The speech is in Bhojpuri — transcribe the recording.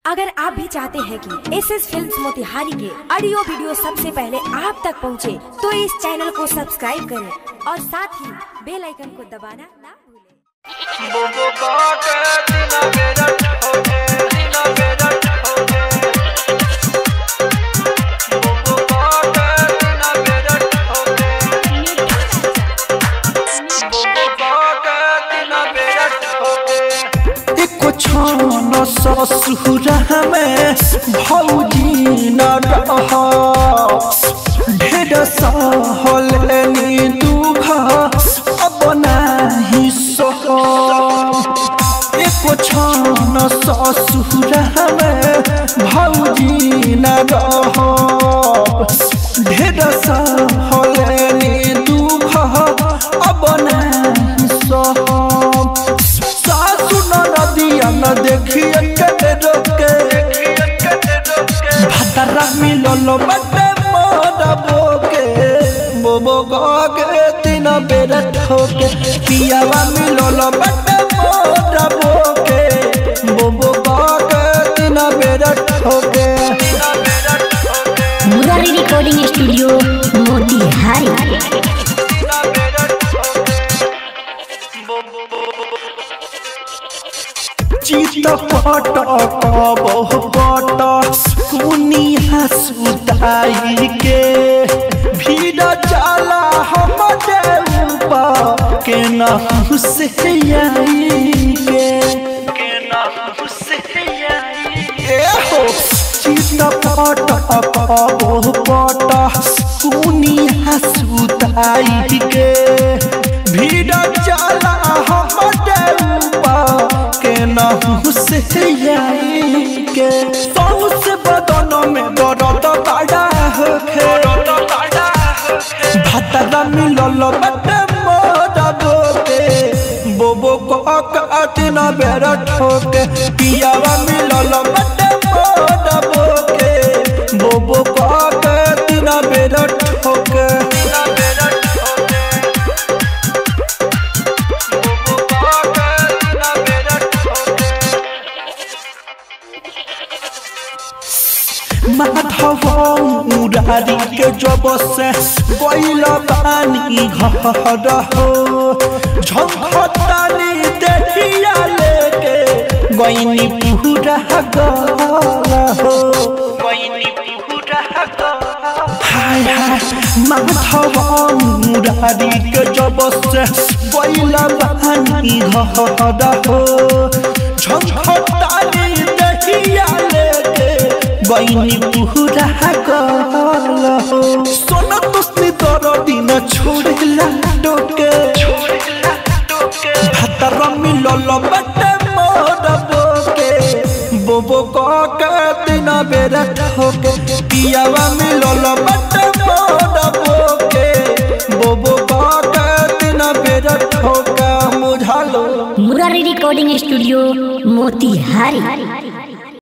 अगर आप भी चाहते हैं कि एस एस फिल्म मोतिहारी के ऑडियो वीडियो सबसे पहले आप तक पहुंचे, तो इस चैनल को सब्सक्राइब करें और साथ ही बेल आइकन को दबाना ना भूलें। बोबो काटे दिना मेरा ठोके दिना मेरा ठोके बोबो काटे दिना मेरा ठोके बोबो काटे दिना मेरा ठोके एको छान ससुर में भौजी न रह ढेर सहलनी दुख अब नाही सह एको छान ससुर में भौजी न रह ढेर सहलनी दुख अब नाही सह सासु नदिया न देखिए के रोके भतरा मिलल बटे मोर बोके बोबो गगे तीन बेर ठोके पियावा मिलल बटे मोर बोके बोबो गगे तीन बेर ठोके मुरारी रिकॉर्डिंग स्टूडियो मोतिहारी दिना मेरा ठोके बोबो चित पट कबह पट कुनिया सुताई के भीड़ जाला हम ऊपर के न से आई के के न से आई ए हो चित पट कबह पट कुनिया सुताई के भीड़ जाला हम ऊपर के नहु से आई के सौ से बदन में दर्द बड़ा होखे भतरा मिलल बटे मोर बोके बोबो को काटिन बेर ठोके पियावा मिलल बटे मोर बोके बोबो को काटिन बेर ठोके दिना मेरा ठोके बोबो काटे दिना मेरा ठोके माधव मुरारी के जब से गैल बानी घर हो झंखतानी देखिया लेके गैनी पूरा गल हो गैनी पूरा हाय हाय माधव मुरारी के जब से गैल बानी घर हो झंखतानी देखिया लेके गईनी पूरा गल हो सोना तुस्ती दर दिन छोड़ला टोके भतर मिलल बटे मोर बोके बोबो के दिन बेर ठोके पियावा मिलल बटे मोर बोके बोबो के दिन बेर ठोका मुझालो मुरारी रिकॉर्डिंग स्टूडियो मोतिहारी